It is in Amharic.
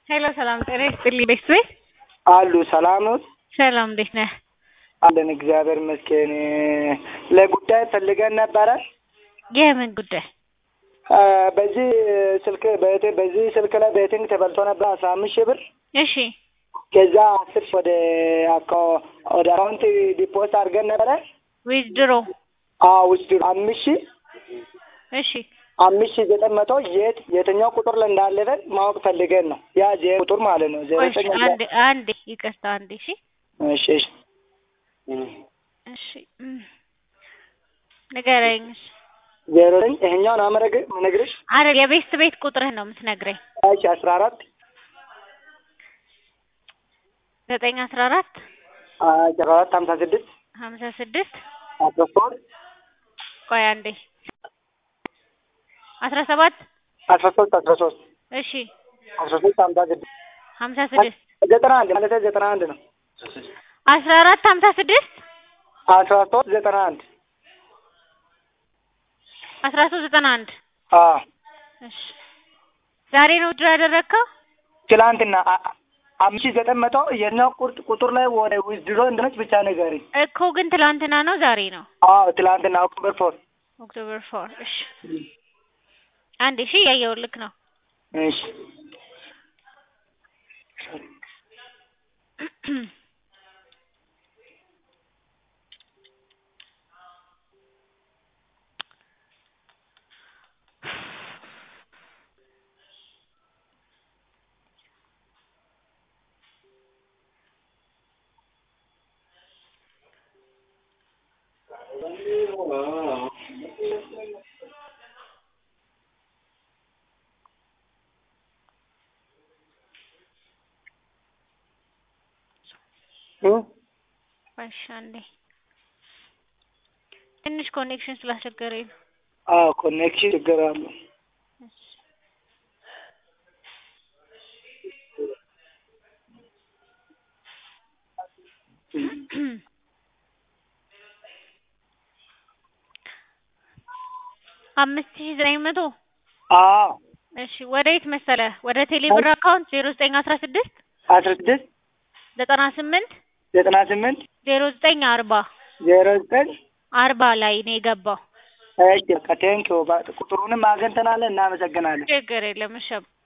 ሄሎ ሰላም ጤና ይስጥልኝ ቤተሰብ አሉ ሰላም ነው? ሰላም እንዴት ነህ? አለን እግዚአብሔር ይመስገን። ለጉዳይ ፈልገን ነበረ። የምን ጉዳይ? አ፣ በዚህ ስልክ በቴ- በዚህ ስልክ ላይ ቤቲንግ ተበልቶ ነበር አስራ አምስት ሺህ ብር እሺ ከዛ አስር ሺህ ወደ አካ- ወደ አካውንት ዲፖስት አድርገን ነበረ። ዊዝድሮ አዎ ውስጥ አምስት ሺህ እሺ አምስት ሺህ ዘጠኝ መቶ የት የትኛው ቁጥር ላይ እንዳለፈ ማወቅ ፈልገን ነው። ያ ዜ ቁጥር ማለት ነው። ዜሮ ቆይ እሺ፣ ዘጠኝ አንዴ አንዴ ይቅርታ አንዴ እሺ እሺ እሺ እሺ እም፣ ንገረኝ እሺ። ዜሮ ዘጠኝ ይሄኛው ነው አመረግ ምነግርሽ አረ የቤት ቤት ቁጥርህ ነው የምትነግረኝ እሺ አስራ አራት ዘጠኝ አስራ አራት አስራ አራት ሀምሳ ስድስት ሀምሳ ስድስት አስራ ሶስት ቆይ አንዴ አስራ ሰባት አስራ ሶስት አስራ ሶስት እሺ አስራ ሶስት ሀምሳ ስድስት ሀምሳ ስድስት ዘጠና አንድ ማለት ዘጠና አንድ ነው። አስራ አራት ሀምሳ ስድስት አስራ ሶስት ዘጠና አንድ አስራ ሶስት ዘጠና አንድ አዎ እሺ ዛሬ ነው ድሮ ያደረግከው? ትላንትና አ- አ- አምስት ሺህ ዘጠኝ መቶ የኛው ቁርጥ ቁጥር ላይ ወደ ዊዝድሮ እንደሆነች ብቻ ንገሪኝ። እኮ ግን ትላንትና ነው ዛሬ ነው? አዎ ትላንትና ኦክቶበር ፎር ኦክቶበር ፎር እሺ አንዴ እሺ እያየሁልክ ነው እሺ እ እሺ አንዴ ትንሽ ኮኔክሽን ስላስቸገረኝ ነው አዎ ኮኔክሽን ችግር አለው። እሺ አምስት ሺህ ዘጠኝ መቶ አዎ እሺ ወደ የት መሰለህ? ወደ ቴሌብር አካውንት ዜሮ ዘጠኝ አስራ ስድስት አስራ ስድስት ዘጠና ስምንት ዘጠና ስምንት ዜሮ ዘጠኝ አርባ ዜሮ ዘጠኝ አርባ ላይ ነው የገባው። እሺ በቃ ቴንኪው ቁጥሩንም አገኝተናል። እናመሰግናለን። ችግር የለም እሺ